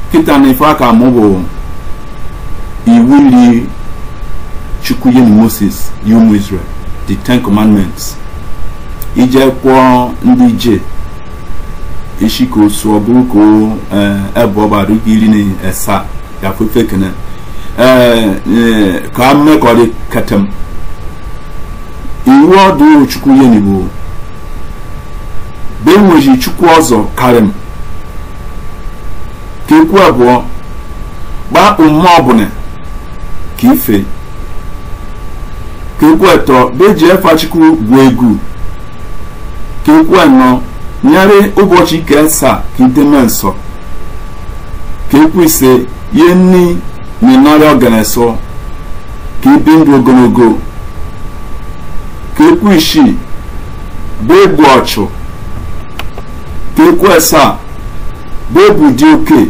kịta na ife aka mụ bụ iwu iri chukwu nye moses yi ụmụ israel the ten commandments ije kwụọ ndị ije isi ka osu ọ bụrụ ka o ebe ọba arụghị iri na esa ya fefe kene ka mmekọrị ketem iwu ọdụ chukwu nye n'igbo be nweji chukwu ọzọ karịm ka ekwu abụọ gbapụ mmụọ ọbụla ka ife ka ekwu etọ beji efachukwu bụ egwu ka ekwu anọ nyere ụbọchị ike asaa ka ideme nsọ ka ekwu ise ihe nni na ịnọrị ọganesọ ka ibi ndụ ogologo ka ekwu isii bụ egbu ọchụ ka ekwu asaa bụ ebu dị oke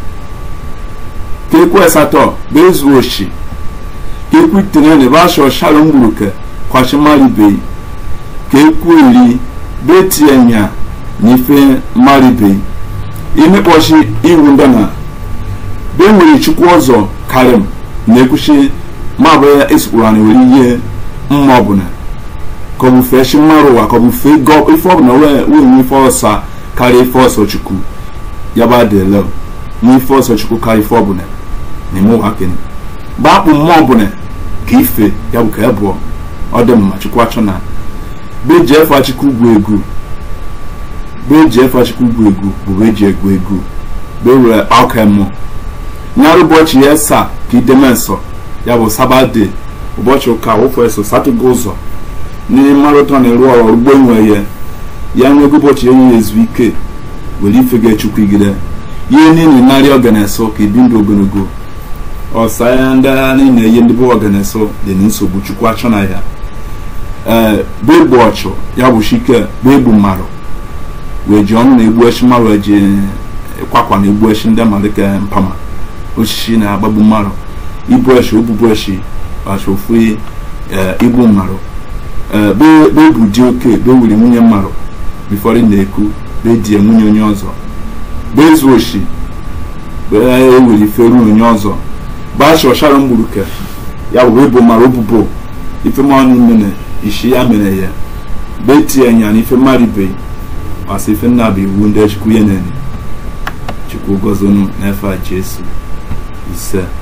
ka ekwu asatọ bụ ezu oshi ka ekwu itenene bụ asọ shalom gburuke kwachimaribeghị ka ekwu iri bụ etienya na ife maribeghị imekpọchi iwu ndana bụ enwere chukwu ọzọ karim na ekwuchi mabụ ya esikwuru anyị were ihe mma ọbụla ka ọ bụ fee chi mmarụ ụwa ka ọ bụ fee gọ ife ọbụla wee nwe ife ọsa karịa ife ọsọ chukwu ya ba dele nwe ife ọsọ chukwu karịa ife ọbụla na-eme ụwa kene gbakpụ mmụọ ọbụla ka ife ya bụ ka ya bụọ ọ dị mma chukwu achọ na beji efe achukwu ugwu egwu beji efe achukwu ugwu egwu bụ beji egwu egwu bewere ọka mmụọ nyara ụbọchị ya saa ka ideme nsọ ya bụ sabade ụbọchị ụka wụfụ eso satọgo ụzọ n'ime mmarụta na-eru ọrụ ugbo enwe ya ya nwego ụbọchị enyi ya ezu ike were ife ga-echukwu igide ihe niile narị ọganeso ka ibi ndụ ogologo ọsa ya ndị agha niile ihe ndị bụ ọganeso dị na nsogbu chukwu achọ na ya ee bụ egbu ọchụ ya bụ chike bụ egbu mmadụ wee ji ọnụ na-egbu echi mmadụ eji kwakwa na egbu echi ndị mmadụ ka mpama osisi na-agbagbu mmadụ ibu echi obubu echi achofu igbu mmadụ be ebu dị oke be wiri nwunye mmadụ bifọrọ na-eku be die nwunye onye ọzọ be ezu oshi be ewere iferu onye ọzọ bacha ọchara mgburuke ya wee bụ mara obubo ife mmanụ mere ishi ya mere ya be tie nya na ife mmadụ ibe ọsị ife nna bụ iwu ndị chukwu ya na chukwu gọzonu n'efe a jesu ise